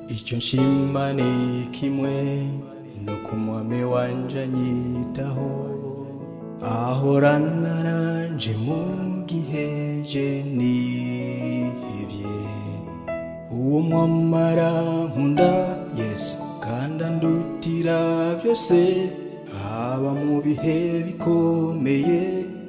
icyo nshima ni kimwe no ku mwami wanje anyitaho ahorana nanje mu gihe je nihevye uwo mwamara nkunda yesu kandi andutira byose haba mu bihe bikomeye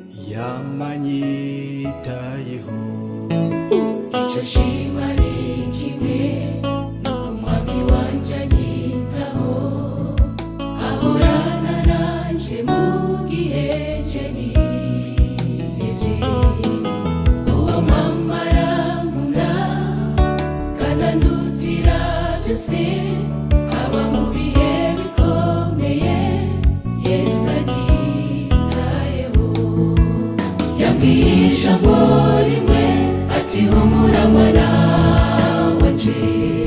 yamanyitayeho icyo shima ni kimwe no ku mwami wanje anyitaho ahorana nanje mu gihe je nihevye uwo mwamara nkunda kandi andutira byose haba mu bihe bikomeye yesu anyitayeho yambwiye ijambo rimwe ati humura mwana wanje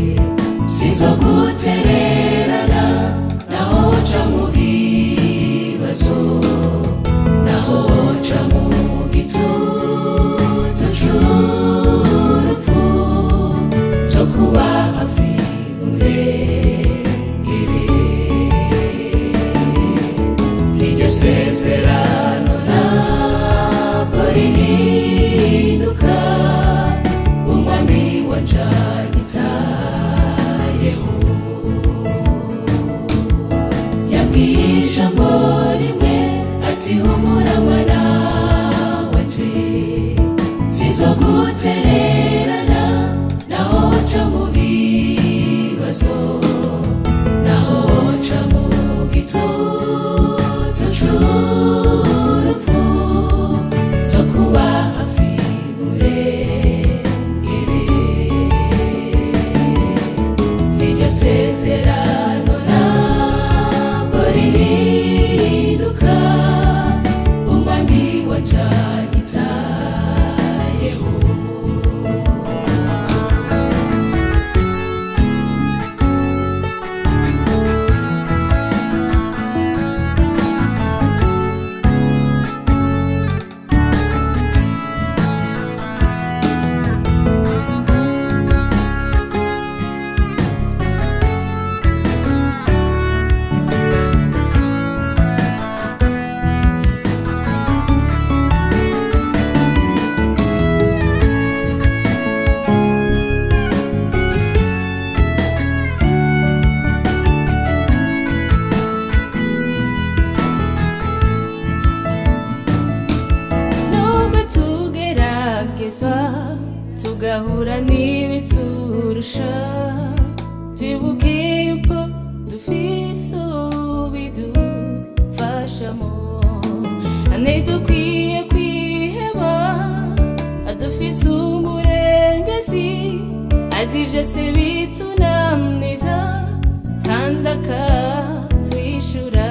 sinzogutererana naho woca mu bibazo naho woca mu gitutu c'urupfu zo kuba hafi murengere iryo sezerano ntabwo rihinduka umwami wanje anyitayeho yambwiye ijambo rimwe ati humura mwana wanje sinzogutererana naho woca mu bibazo naho woca mu gitutu c'urupfu zo kuba hafi murengere iryo sezerano ntabwo rihinduka umwami wanje anyitayeho nubwo tugeragezwa tugahura n'ibiturusha twibuke yuko dufise ubidufashamo ntidukwiye kwiheba adufise umurengezi azi byose bitunaniza kandi akatwishyura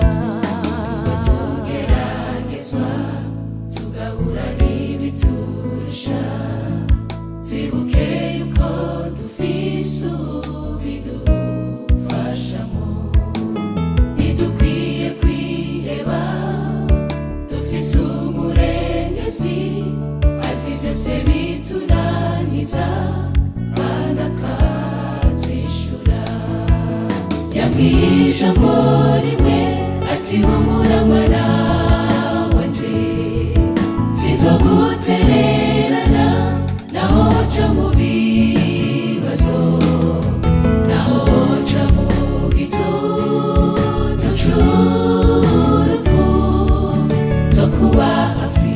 tugeragezwa tugahura n'ibiturusha twibuke yuko dufise ubidufashamo ntidukwiye kwiheba dufise umurengezi azi byose bitunaniza kandi akatwishyura yambwiye ijambo rimwe ati humura mwana wanje sinzogutererana naho woca mu bibazo naho woca mu gitutu c'urupfu zo kuba hafi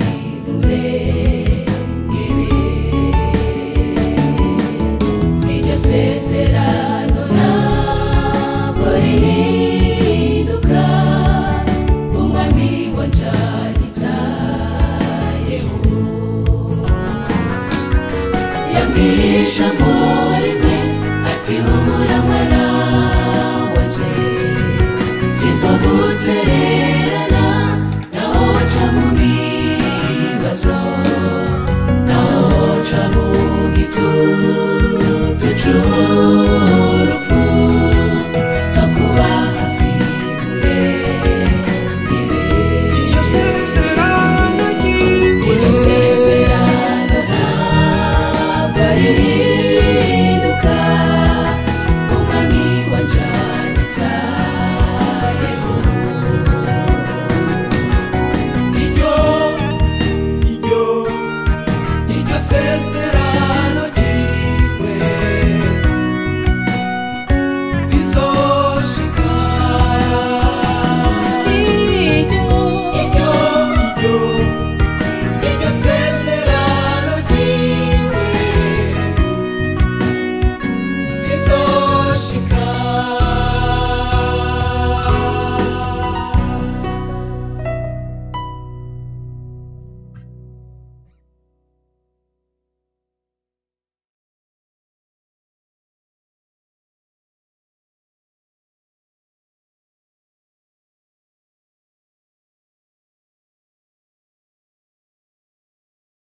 murengere iryo sezerano ntabwo rihinduka umwami wanje anyitayeho yambwiye ijambo rimwe ati humura mwana wanje sinzogutererana naho woca mu bibazo naho woca mu gitutu c'urupfu